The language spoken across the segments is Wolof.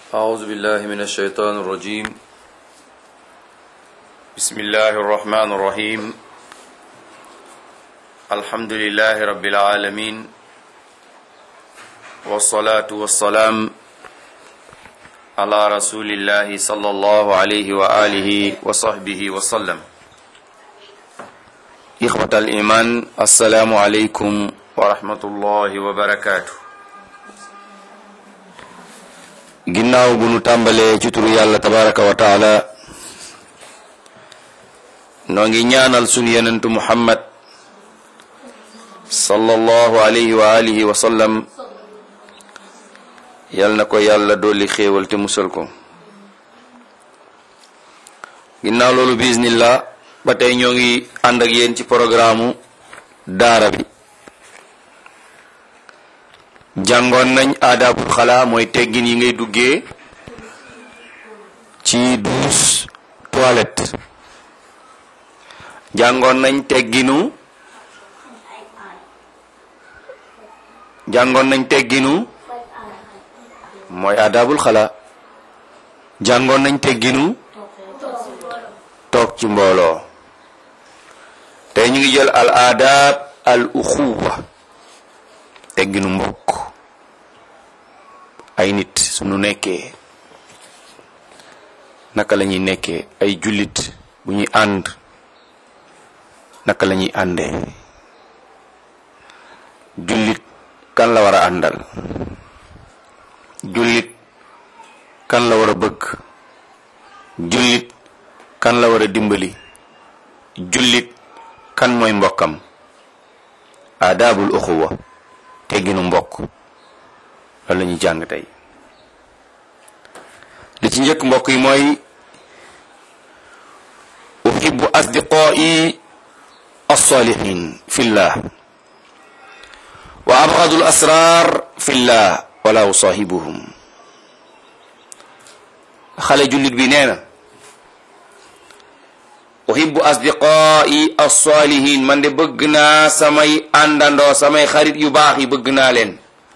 أعوذ بالله من الشيطان الرجيم بسم الله الرحمن الرحيم الحمد لله رب العالمين والصلاة والسلام على رسول الله صلى الله عليه وآله وصحبه وسلم إخوة الإيمان السلام عليكم ورحمة الله وبركاته ginnaaw bu nu tàmbalee ci turu yàlla tabaraka wa taala noo ngi ñaanal sunu yenentu muhammad sallallahu alayhi wa alihi wa sallam yal na ko yàlla dolli xéewal te musal ko ginnaaw loolu bismillah ba tey ñoo ngi ànd ak yéen ci programme daara bi jàngoon nañ aadaabul xalaa mooy teggin yi ngay duggee ci douche toilette jàngoon nañ tegginu jàngoon nañ tegginu mooy aadaabul xalaa jàngoon nañ tegginu toog ci mbooloo tey ñu ngi jël al aadaab al uxuwa tegginu mbokk ay nit suñu nekkee naka la ñuy nekkee ay jullit bu ñuy ànd naka la ñuy àndee jullit kan la war a àndal jullit kan la war a bëgg jullit kan la war a dimbali jullit kan mooy mbokkam aadaabul uxuwa tegginu mbokk loolu la ñuy jàng tey li ci njëkk mbokk yi mooy uhibbu asdiqaa'i alsalihin fillah wa abgadu al asrar fillah wala usaahibuhum xale jullit bi nee na uhibbu asdiqaa'i alsalihin man de bëgg naa samay àndandoo samay xarit yu baax yi bëgg naa leen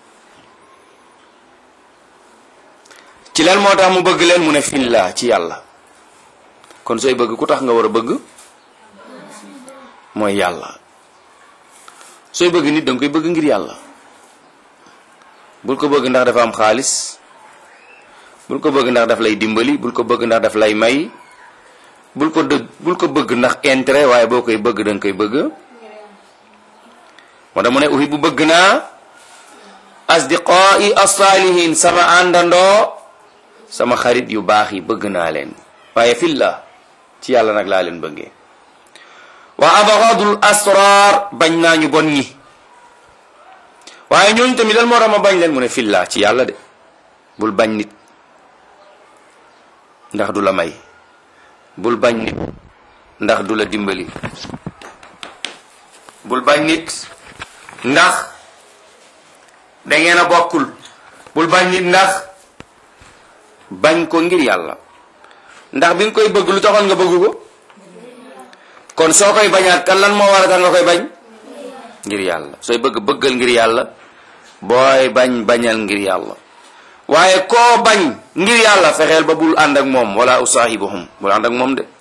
ci lan moo tax mu bëgg leen mu ne fillah ci yàlla kon sooy bëgg ku tax nga war a bëgg mooy yàlla sooy bëgg nit danga koy bëgg ngir yàlla bul ko bëgg ndax dafa am xaalis bul ko bëgg ndax daf lay dimbali bul ko bëgg ndax daf lay may bul ko dëgg bul ko bëgg ndax intérêt waaye boo koy bëgg danga koy bëgg moo tax mu ne uhibbu bëgg naa asdiqaa'i as-saalihin sama àndandoo sama xarit yu baax yi bëgg naa leen waaye fillah ci yàlla nag laa leen bëggee wa abghadul asrar bañ naa ñu bon ñi waaye ñooñu tamit lan moo tax ma bañ leen mu ne fillah ci yàlla de bul bañ nit ndax du la may bul bañ nit ndax du la dimbali bul bañ nit ndax da ngeen a bokkul bul bañ nit ndax bañ ko ngir yàlla ndax bi nga koy bëgg lu taxoon nga bëgg ko kon soo koy bañaat kan lan moo war a tax nga koy bañ ngir yàlla sooy bëgg bëggal ngir yàlla booy bañ bañal ngir yàlla waaye koo bañ ngir yàlla fexeel ba bul ànd ak moom wala usaahibuhum bul ànd ak moom de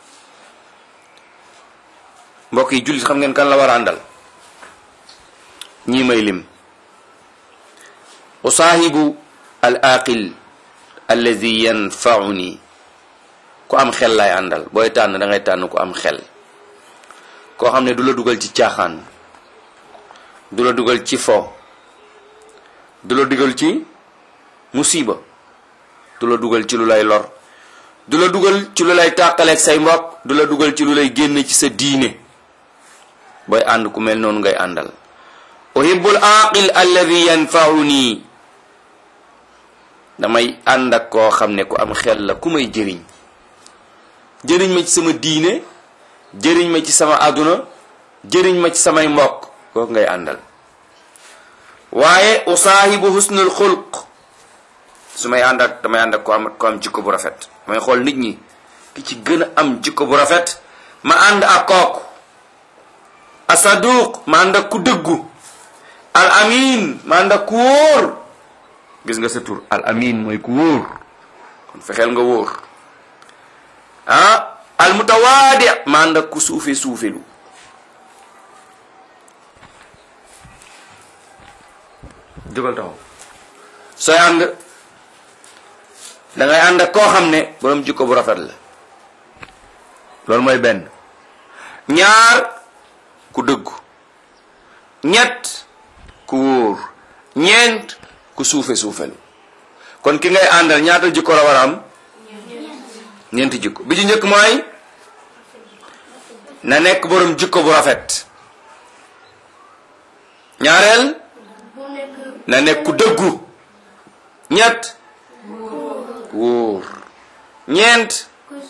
mbokk yi jullit xam ngeen kan la war a àndal ñii may lim usaahibu al aqil allazi yanfauni ku am xel lay àndal booy tànn da ngay tànn ku am xel koo xam ne du la dugal ci caaxaan du la dugal ci fo du la dugal ci musiba du la dugal ci lu lay lor du la dugal ci lu lay tàqaleeg say mbokk du la dugal ci lu lay génn ci sa diine booy ànd ku mel noonu ngay àndal uhibbul aqil alladi yanfauni damay ànd ak koo xam ne ku am xel la ku may jëriñ jëriñ ma ci sama diine jëriñ ma ci sama àdduna jëriñ ma ci samay mbokk kooku ngay àndal waaye usaahibu husnul xulq su may ànd ak damay ànd ak ko am ko am jikko bu rafet damay xool nit ñi ki ci gën a am jikko bu rafet ma ànd ak kooku asaduq ma ànd ak ku dëggu al amin ma ànd ak ku wóor gis nga sa tur al amin mooy ku wóor kon fexeel nga wóor ah al mutawaadi ma ànd ak ku suufe suufelu jógal taxaw sooy ànd da ngay ànd ak koo xam ne borom jikko bu rafet la loolu mooy benn ñaar ku dëggu ñett ku wóor ñeent ku suufe suufelu kon ki ngay àndal ñaata jikko la war a am ñeenti jikko bi ci njëkk mooy na nekk borom jikko bu rafet ñaareel na nekk ku dëggu ñett wóor ñeent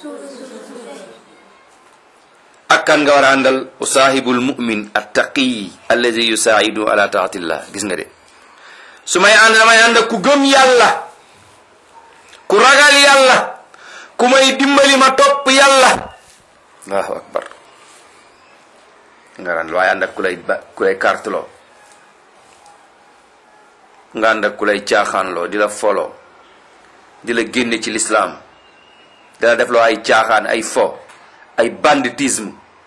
ak kan nga war a àndal usaahibul mu'min attaqi allazi yusaa'idu ala taatillah gis nga de su may ànd damay ànd ku gëm yàlla ku ragal yàlla ku may dimbali ma topp yàlla allahu akbar nga ànd waaye ànd ak ku lay ba ku lay karteloo nga ànd ak ku lay caaxaanloo di la foloo di la génne ci lislaam di la def loo ay caaxaan ay fo ay banditisme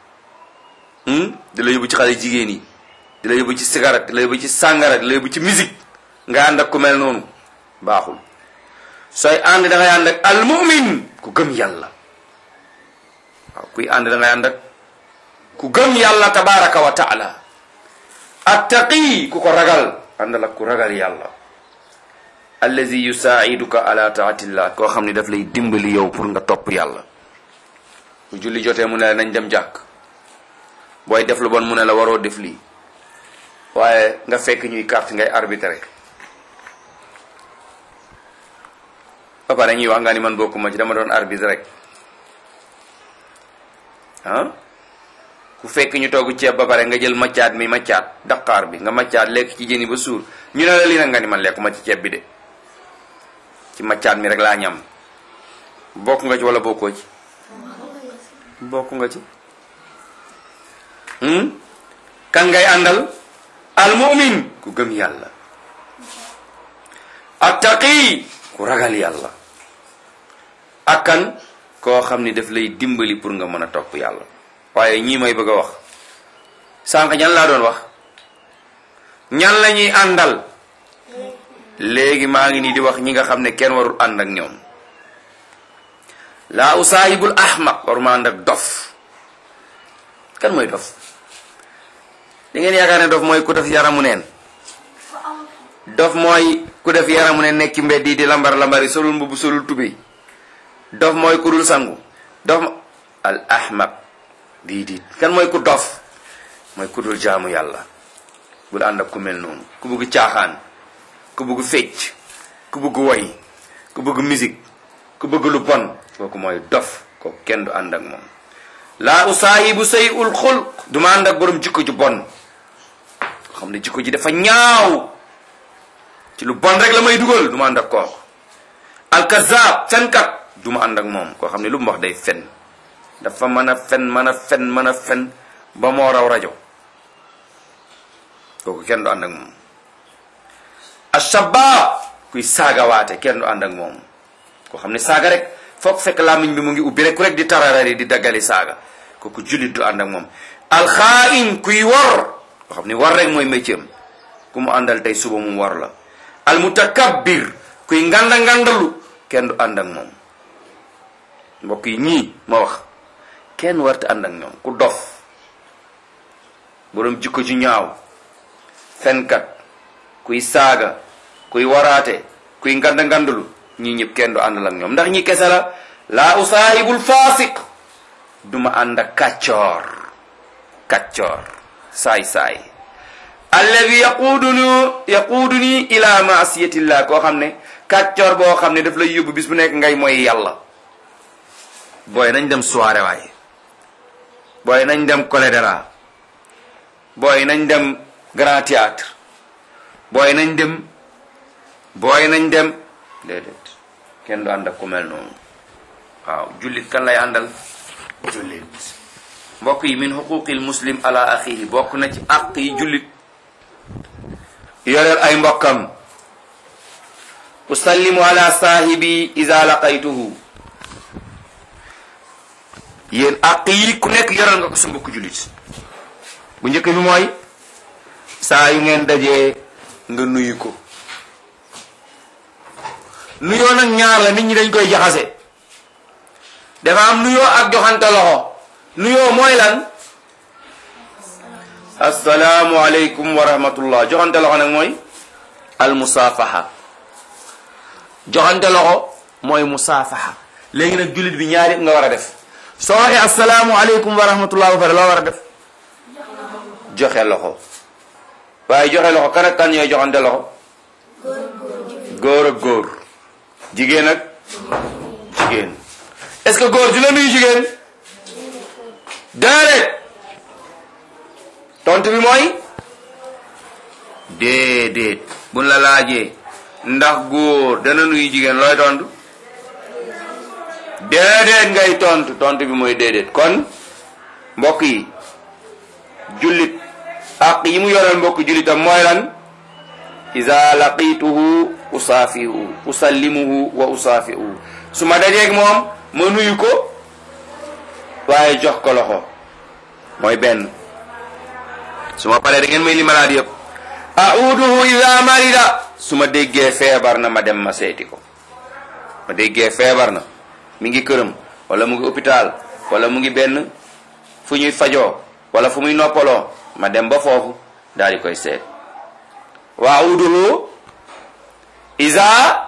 di la yóbbu ci xale jigéen yi di la yóbbu ci cigarette di la yóbbu ci sàngara di la yóbbu ci musique nga ànd ak ku mel noonu baaxul sooy ànd da ngay ànd ak almumin ku gëm yàlla waaw kuy ànd da ngay ànd ak ku gëm yàlla tabaraka wa taala attaqi ku ko ragal àndal ak ku ragal yàlla allazi yusaa'iduka ala taatillah koo xam ne daf lay dimbali yow pour nga topp yàlla bu julli jotee mu ne la nañ dem jàkk booy def lu bon mu ne la waroo def lii waaye nga fekk ñuy carte ngay arbitré ba pare ñuy wax nga ni man bokkuma ci dama doon arbitre rek ah ku fekk ñu togg ceeb ba pare nga jël maccaat mi maccaat daqaar bi nga maccaat lekk ci jën yi ba suur ñu ne la lii nag nga ni man lekkuma ci ceeb bi de ci maccaat mi rek laa ñam bokk nga ci wala bokkoo ci bokk nga ci kan ngay àndal almumin ku gëm yàlla attaqi ku ragal yàlla ak kan koo xam ni daf lay dimbali pour nga mën a topp yàlla waaye ñii may bëgg a wax sànq ñan laa doon wax ñan la ñuy àndal léegi maa ngi nii di wax ñi nga xam ne kenn warul ànd ak ñoom laa usaahibul ahmaq waruma ànd ak dof kan mooy dof da ngeen yaakaar ne dof mooy ku def yaramu neen dof mooy ku def yaramu neen nekk ci mbedd yi di lambar lambari solul mbubb solul tubéy dof mooy ku dul sangu dof al ahmaq dii diit kan mooy ku dof mooy ku dul jaamu yàlla bul ànd ak ku mel noonu ku bëgg caaxaan ku bëgg fecc ku bëgg woy ku bëgg musique ku bëgg lu bon kooku mooy dof kooku kenn du ànd ak moom laa usaahibu say ul xulq du ma ànd ak borom jikko ju bon xam ne jikko ji dafa ñaaw ci lu bon rek la may dugal du ma ànd ak kooku alkazab fenkat du ma ànd ak moom koo xam ne lu mu wax day fen dafa mën a fen mën a fen mën a fen ba moo raw rajo kooku kenn du ànd ak moom ashabba kuy saagawaate kenn du ànd ak moom koo xam ne saaga rek foog fekk làmmiñ bi mu ngi ubbi rek ku rek di tararari di daggali saaga kooku jullit du ànd ak moom alxaain kuy wor koo xam ne war rek mooy métier am ku mu àndal tey suba mu war la almutakabbir kuy nganda ngandalu kenn du ànd ak moom mbokk yi ñii ma wax kenn warta ànd ak ñoom ku dof boroom jikko ju ñaaw fenkat kuy saaga kuy waraate kuy nganda ngandalu ñii ñëpp kenn du àndal ak ñoom ndax ñi kese la laa usaahibul faasiq duma ànd ak kàccoor kàccoor saay saay alladi yaquuduni yaquuduni ila maasiyatillah koo xam ne kàccoor boo xam ne daf lay yóbbu bis bu nekk ngay mooy yàlla booy nañ dem soirée waaye booy nañ dem colédéra booy nañ dem grand théâtre booy nañ dem booy nañ dem déedéet kenn du ànd ak ku mel noonu waaw jullit kan lay àndal jullit mbokk yi min xuquqil muslim ala axihi bokk na ci àq yi jullit yoreel ay mbokkam usallimu ala saahibi ida laqaytuhu yéen àq yi ku nekk yoral nga ko sa mbokku jullit bu njëkk bi mooy saa yu ngeen dajee nga nuyu ko nuyoo nag ñaar la nit ñi dañ koy jaxase dafa am nuyoo ak joxante loxo nuyoo mooy lan assalaamu aleykum wa rahmatullah joxante loxo nag mooy al musaafaha joxante loxo mooy musaafaha léegi nag jullit bi ñaari nga war a def soo waxee assalaamu aleykum wa rahmatullah ba pare loo war a def joxe loxo waaye joxe loxo kan ak kan ñooy joxante loxo góor ak góor jigéen ak jigéen est-ce que góor dina nuyu jigéen déedéet tontu bi mooy déedéet buñ la laajee ndax góor dana nuyu jigéen looy tontu déedéet ngay tontu tontu bi mooy déedéet kon mbokk yi jullit ak yi mu yoral mbokk jullitam mooy lan iza laqituhu usaafihu usallimuhu wa usaafihu su ma dajeeg moom ma nuyu ko waaye jox ko loxo mooy benn su ma paree da ngeen may li malaat yëpp auduhu iza marida su ma déggee feebar na ma dem ma seeti ko ma déggee feebar na mi ngi këram wala mu ngi hôpital wala mu ngi benn fu ñuy fajoo wala fu muy noppaloo ma dem ba foofu daal di koy seet wa auduhu iza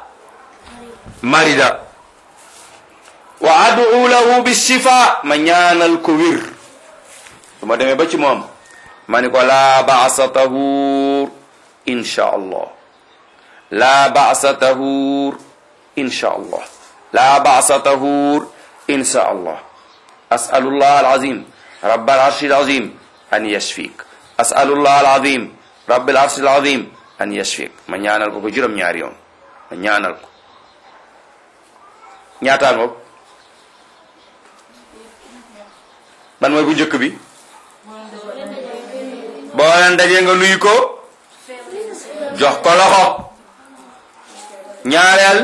marida wa adu lahu bishifa ma ñaanal ko wir su ma demee ba ci moom ma ni ko laa baasa tahuur insha allah laa baasa tahuur insha allah laa baasa tahuur insha allah asalullah alazim rab alarshi alazim an yashfik asalullah alazim rab alarshi alazim an yashfik ma ñaanal ko ko juróom-ñaari yoon ma ñaanal ko ñaataan ngoog ban mooy bu njëkk bi boo leen dajee nga nuyu ko jox ko loxo ñaareel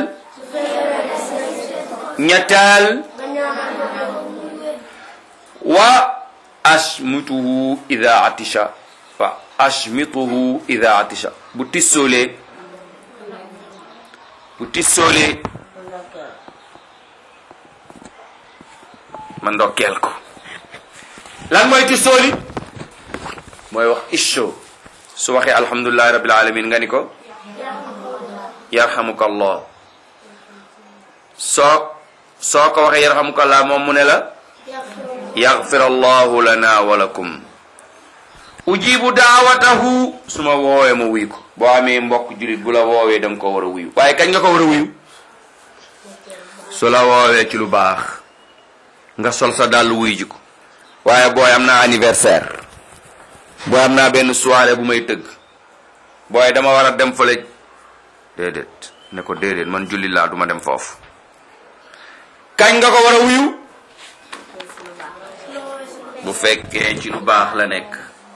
ñetteel wa ashmituhu ida atisha wa ashmituhu ida atisha bu tissoolee bu tissoolee ma ndokkeel ko lan mooy tissooli mooy wax isho su waxee alhamdulilahi rabbil alamin nga ni ko yarhamuka allah soo soo ko waxee yarhamuka allah moom mu ne la yaghfir allahu lana wa lakum ujibu daawatahu su ma woowee ma wuyu ko boo amee mbokk julit bu la woowee danga ko war a wuyu waaye kañ nga ko war a wuyu su la woowee ci lu baax nga sol sa dàll wuyu ji ko waaye booy am naa anniversaire booy am naa benn soirée bu may tëgg booy dama war a dem fële déedéet ne ko déedéet man julli laa duma dem foofu kañ nga ko war a wuyu bu fekkee ci lu baax la nekk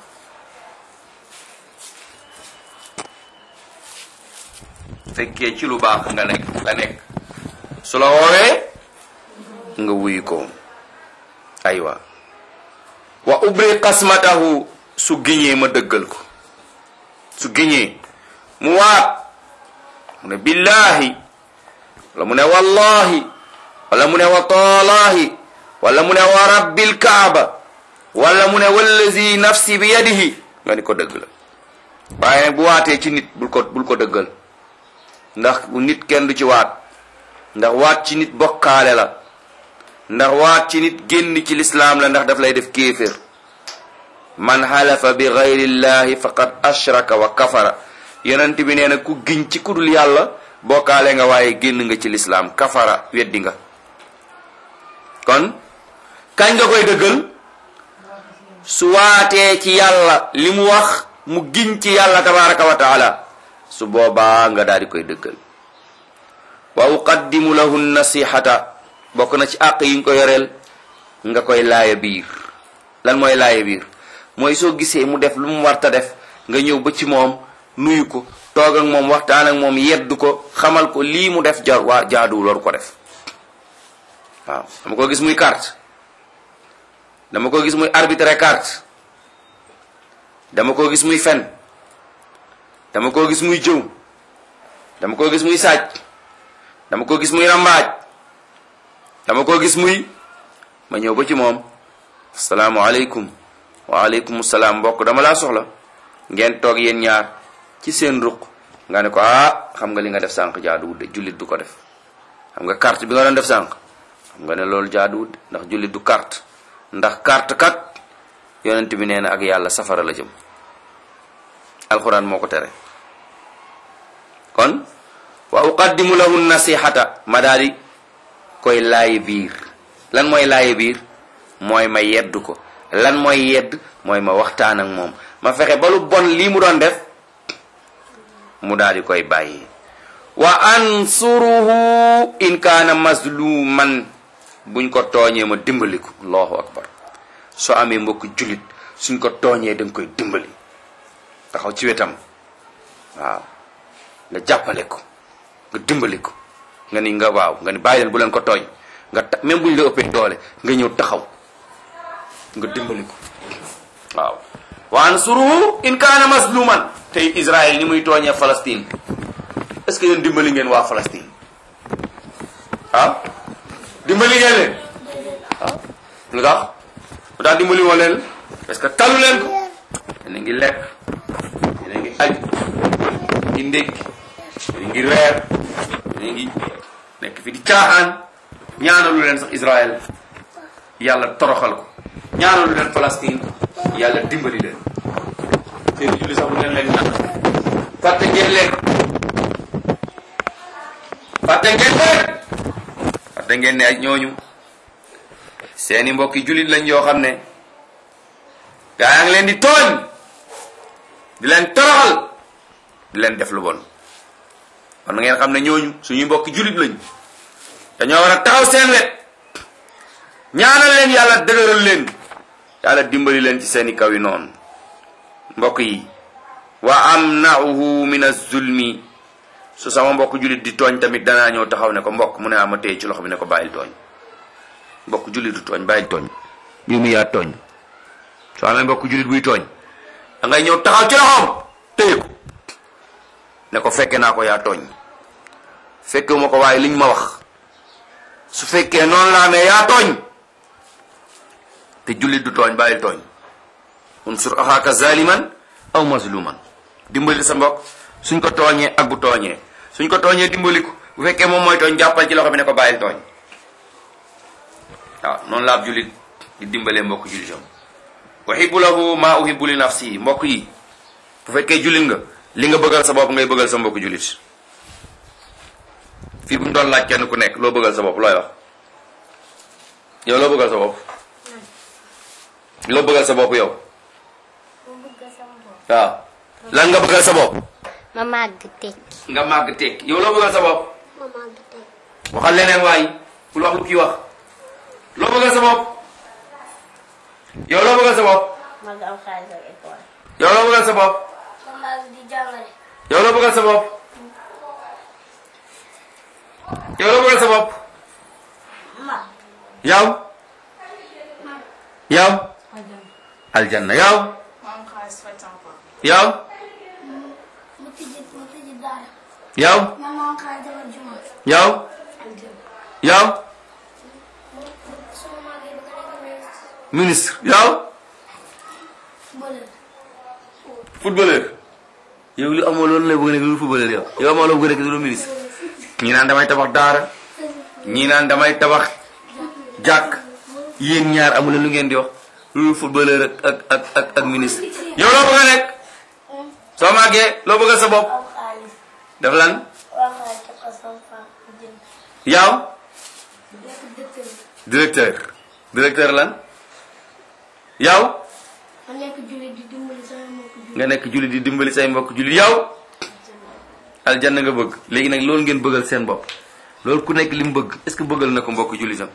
fekkee ci lu baax nga nekk la nekk su la woowee nga wuyu ko aywa wa ubri qasmatahu su giñee ma dëggal ko su giñee mu waat mu ne billahi wala mu ne wallahi wala mu ne wa taalahi wala mu ne wa rabbil kaaba wala mu ne wallazi nafsi bi yadihi nga ni ko dëgg la waaye nag bu waatee ci nit bul ko bul ko dëggal ndax nit kenn du ci waat ndax waat ci nit bokkaale la ndax waat ci nit génn ci lislaam la ndax daf lay def kéefér man xalafa bi gayrillahi faqad ashraka wa kafara yonent bi nee na ku giñ ci kudul yàlla bokkaale nga waaye génn nga ci lislaam kafara weddi nga kon kañ nga koy dëggal su waatee ci yàlla li mu wax mu giñ ci yàlla tabaraka wa taala su boobaa nga daal di koy dëggal wa uqaddimu lahu nasihata bokk na ci àq yi nga ko yoreel nga koy laaya biir lan mooy laaya biir mooy soo gisee mu def lu mu warta def nga ñëw ba ci moom nuyu ko toog ak moom waxtaan ak moom yeddu ko xamal ko lii mu def jar waa jaaduwul waru ko def waaw dama ko gis muy carte dama ko gis muy arbitre carte dama ko gis muy fen dama ko gis muy jëw dama ko gis muy sàcc dama ko gis muy rambaaj dama ko gis muy ma ñëw ba ci moom asalaamualeykum waaleykum salaam mbokk dama laa soxla ngeen toog yéen ñaar ci seen ruq nga ne ko ah xam nga li nga def sànq jaaduwut de jullit du ko def xam nga carte bi nga doon def sànq xam nga ne loolu jaaduwut ndax jullit du carte ndax carte kat yonent bi nee na ak yàlla safara la jëm alxuraan moo ko tere kon wa uqaddimu lahu nasihata ma daal di koy laayi biir lan mooy laayi biir mooy ma yedd ko lan mooy yedd mooy ma waxtaan ak moom ma fexe ba lu bon lii mu doon def mu daal di koy bàyyi wa ansuruhu in kaana mazluman buñ ko tooñee ma dimbali ko allahu akbar soo amee mbokk jullit suñ ko tooñee da nga koy dimbali taxaw ci wetam waaw nga jàppale ko nga dimbali ko nga ni nga waaw nga ni bàyyi leen bu leen ko tooñ nga ta même buñ la ëppee doole nga ñëw taxaw nga dimbali ko waaw wa ansuruhu in kaana mazluman tey Israël ni muy tooñee Palestine est ce que yéen dimbali ngeen waa Palestine ah dimbali ngeen leen ah lu tax lu tax dimbali woo leen parce que talu leen ko yéen a ngi lekk yéen a ngi aj yéen a ngi ndékki yéen a ngi reer yéen a ngi nekk fi di caaxaan ñaanalu leen sax Israël yàlla toroxal ko ñaanalu leen Palestine yàlla dimbali leen seen julli sax bu leen leen ñaan fàtte ngeen leen fàtte ngeen leen fàtte ngeen ne ay ñooñu seeni mbokki jullit lañ yoo xam ne gaa yaa ngi leen di tooñ di leen toroxal di leen def lu bon kon na ngeen xam ne ñooñu suñuy mbokki jullit lañ dañoo war a taxaw seen wet ñaanal leen yàlla dëgëral leen yàlla dimbali leen ci seeni kaw yi noonu mbokk yi wa amnauhu min az-zulmi su sama mbokk jullit di tooñ tamit danaa ñëw taxaw ne ko mbokk mu ne ama téye ci loxo bi ne ko bàyyil tooñ mbokk jullit du tooñ bàyyil tooñ yow mi yaa tooñ soo amee mbokk jullit buy tooñ da ngay ñëw taxaw ci loxoom téye ko ne ko fekke naa ko yaa tooñ fekkewuma ko waaye liñ ma wax su fekkee noonu la amee yaa tooñ te jullit du tooñ bàyyil tooñ unsur axaaka zaliman aw mazluman dimbali sa mbokk suñ ko tooñee ak bu tooñee suñ ko tooñee dimbali ko bu fekkee moom mooy tooñ jàppal ci loxo bi ne ko bàyyil tooñ waaw noonu la ab jullit di dimbalee mbokk jullitam uhibbu lahu ma uhibbu li nafsi mbokk yi bu fekkee jullit nga li nga bëggal sa bopp ngay bëggal sa mbokk jullit fii bu ñu doon laaj kenn ku nekk loo bëggal sa bopp looy wax yow loo bëggal sa bopp loo bëggal sa bopp yow waaw lan nga bëggal sa bopp ma màgg tekki nga màgg tekk yow loo bëggal sa bopp ma màgg tekki waxal leneen waay bul wax lu kii wax loo bëggal sa bopp yow loo bëggal sa bopp ma nga am xaalis ak école yow loo bëggal sa bopp ma màgg di jàngale yow loo bëggal sa bopp yow loo bëggal sa bopp ma yow yow aljanna yow yow mu tijji mu tijji daara yow ma ma am xaalis defar juma yow yow su ma màggee ba nga nekk ministre yow bële footballeur yow li amoo loolu lay bëgg nekk lu footballeur yow yow amoo loo bëgg nekk lu ministre ñii naan damay tabax daara ñii naan damay tabax jàkk yéen ñaar amu leen lu ngeen di wax lu footballeur ak ak ak ak ak ministre yow loo bëgg a nekk soo màggee loo bëgg sa bopp am xaalis def lan waa xaalis jox ko sama femme mu jënd yow nekk docteur directeur directeur lan yow ma nekk jullit di dimbali sama mbokk jullit nga nekk jullit di dimbali say mbokk jullit yow aljanna nga bëgg léegi nag loolu ngeen bëggal seen bopp loolu ku nekk li mu bëgg est ce que bëggal na ko mbokk jullitam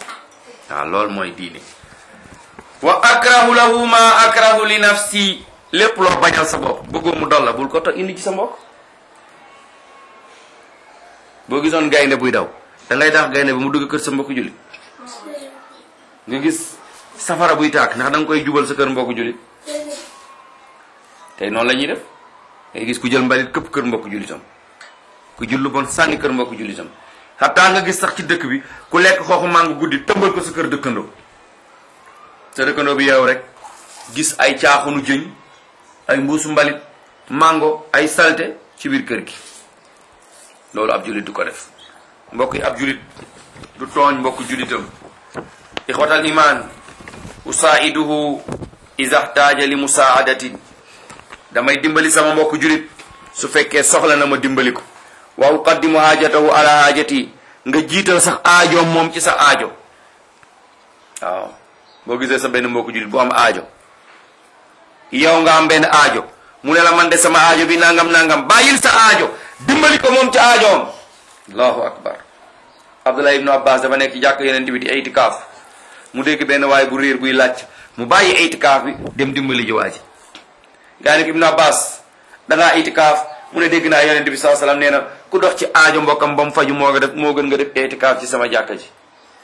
waaw loolu mooy diine wa akrahu lahu ma akrahu li nafsi lépp loo bañal sa bopp bëggoo mu dal la bul ko to indi ci sa mbokk boo gisoon gaynde buy daw da ngay daax gaynde bi mu dugg kër sa mbokk jullit nga gis safara buy tàkk ndax da nga koy jubal sa kër mbokk jullit tey noonu la ñuy def ngay gis ku jël mbalit këpp kër mbokk jullitam ku jul lu bon sànni kër mbokk jullitam xataa nga gis sax ci dëkk bi ku lekk xooxu màngo guddi tëmbal ko sa kër dëkkandoo sa dëkkandoo bi yow rek gis ay caaxunu jëñ ay mbuusu mbalit mango ay salte ci biir kër gi loolu ab jullit du ko def mbokk yi ab jullit du tooñ mbokk jullitam ixwatal iman usaiduhu iza xtaaja li musaadatin damay dimbali sama mbokk jullit su fekkee soxla na ma dimbali ko wa uqaddimu haajatahu ala haajati nga jiital sax aajoom moom ci sa aajo waaw boo gisee sa benn mbokk jullit bu am aajo yow nga am benn aajo mu ne la man de sama aajo bi nangam nangam bàyyil sa aajo dimbali ko moom ci aajoom allahu akbar abdullah ibnu abbas dafa nekk ci jàkk yeneen bi di itikaaf mu dégg benn waay bu réer buy laaj mu bàyyi itikaaf bi dem dimbali ji waa ji gaa ne ko ibnu abbas dangaa itikaaf mu ne dégg naa yonent bi saa salaam nee na ku dox ci aajo mbokkam ba mu faju moo nga def moo gën nga def itikaaf ci sama jàkka ji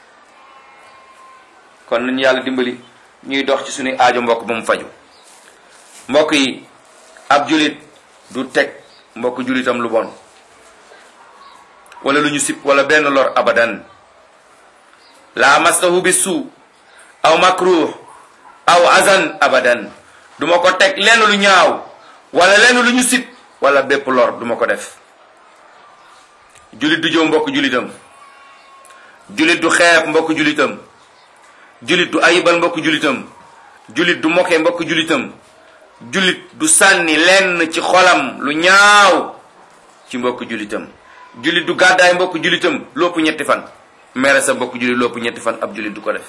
kon nañu yàlla dimbali ñuy dox ci suñuy aajo mbokk ba mu faju mbokk yi ab julit du teg mbokk julitam lu bon wala lu ñu sib wala benn lor abadan la mastahu bi suu aw makruh aw azan abadan duma ko teg lenn lu ñaaw wala lenn lu ñu sib wala bépp lor duma ko def julit du jëw mbokk julitam julit du xeeb mbokk julitam julit du ayibal mbokk julitam julit du moke mbokk julitam julit du sànni lenn ci xolam lu ñaaw ci mbokk julitam julit du gàddaay mbokk julitam lopp ñetti fan mere sa mbokk julit lopp ñetti fan ab julit du ko def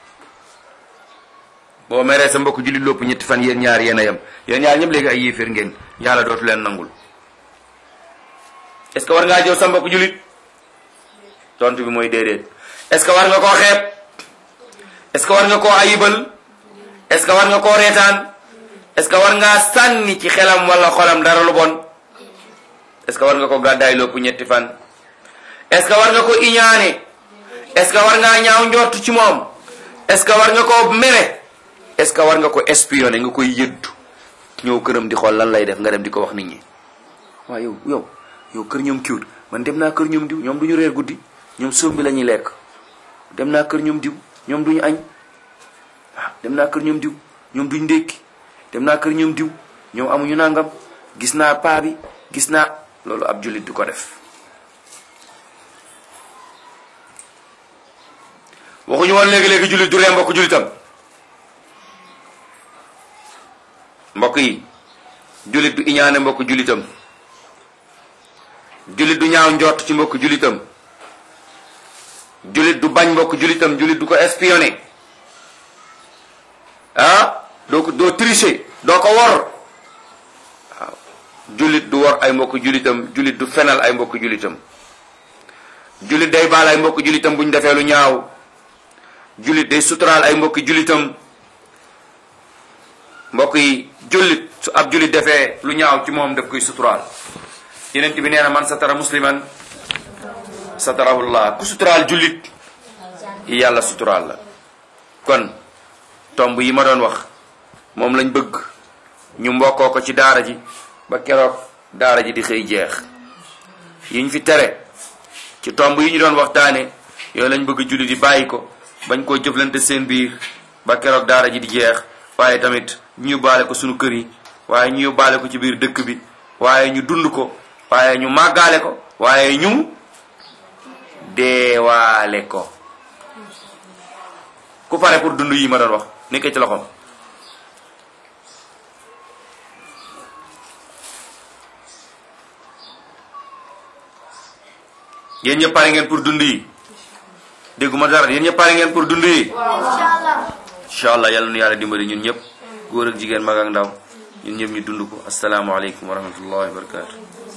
boo meree sa mbokk julit lopp ñetti fan yéen ñaar yéen a yem yéen ñaar ñëpp léegi ay yéeféer ngeen yàlla dootu leen nangul est ce que war ngaa jëw sa mbokk julit tontu bi mooy déedéet est ce que war nga koo xeeb est ce que war nga koo ayibal est ce que war nga koo reetaan est ce que war ngaa sànni ci xelam wala xolam dara lu bon est ce que war nga ko gàddaay lopp ñetti fan est ce que war nga ko iñaane est ce que war ngaa ñaaw njort ci moom est ce que war nga ko mere est ce que war nga ko espionné nga koy yëddu ñëw këram di xool lan lay def nga dem di ko wax nit ñi waaw yow yow yow kër ñoom kiwut man dem naa kër ñoom diw ñoom du ñu reer guddi ñoom sóom bi la ñuy lekk dem naa kër ñoom diw ñoom duñu añ waaw dem naa kër ñoom diw ñoom duñ ndékki dem naa kër ñoom diw ñoom amuñu nangam gis naa paa bi gis naa loolu ab jullit du ko def waxuñu woon léegi-léegi jullit du ree mbokk jullitam mbokk yi jullit du iñaane mbokk jullitam jullit du ñaaw njort ci mbokk jullitam jullit du bañ mbokk jullitam jullit du ko espionné ah doo ko doo tricher doo ko wor waaw jullit du wor ay mbokk jullitam jullit du fenal ay mbokk jullitam jullit day baal ay mbokk jullitam bu ñu defee lu ñaaw jullit day suturaal ay mbokk jullitam mbokk yi jullit su ab jullit defee lu ñaaw ci moom daf koy suturaal yeneen bi nee na man satara musliman satarahullah ku suturaal jullit yàlla suturaal la kon tomb yi ma doon wax moom lañ bëgg ñu mbokkoo ko ci daara ji ba keroog daara ji di xëy jeex yiñ fi tere ci tomb yi ñu doon waxtaane yooyu lañ bëgg jullit yi bàyyi ko bañ koo jëflante seen biir ba keroog daara ji di jeex waaye tamit ñu yóbbaale ko sunu kër yi waaye ñu yóbbaale ko ci biir dëkk bi waaye ñu dund ko waaye ñu màggaale ko waaye ñu deewaale ko ku pare pour dund yi ma doon wax nekkee ci loxoom yéen ñëpp pare ngeen pour dund yi dégguma dara yéen ñëpp pare ngeen pour dund yi Inch'Allah. incha allah yàlla nu yàlla dimbali ñun ñëpp góor ak jigéen mag ak ndaw ñun ñëpp ñu dund ko asalaamaaleykum wa rahmatullahi wa barakatu